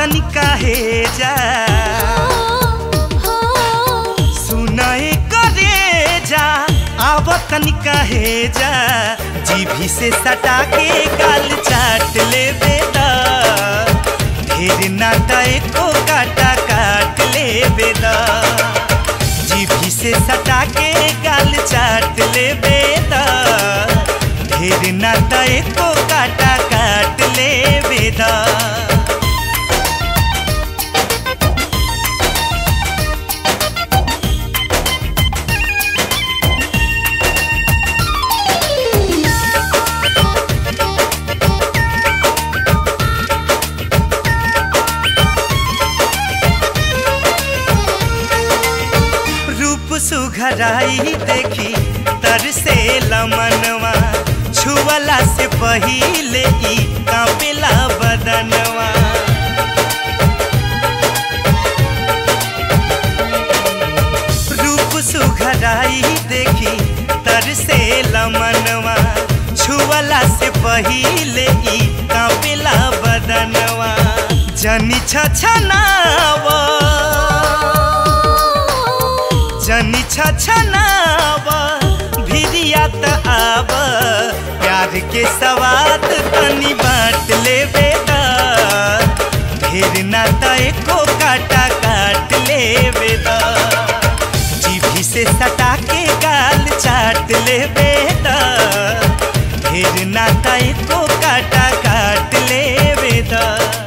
तनिका हे जा सुनाए करे जा आव तनिका हे जा जीभी से सटा के गाल चाट ले बेदा ढेर नाता एको काटा काट ले बेदा जीभी से सटा के गाल चाट ले बेदा ढेर नाता एको काटा काट ले बेदा रूप सुघराई देखी तर से लमनवा छुअला से पहिले ई कांपेला बदनवा रूप सुघराई देखी तर से लमनवा छुअला से पहिले ई कांपेला बदनवा जनी छछनावा जनी छछनाव भिरिया त आव प्यार के सवाद तनी बांट लेबे दा ढेर नाता एको काटा काट लेबे दा जीभी से सटा के गाल चाट लेबे दा ढेर नाता एको काटा काट लेबे दा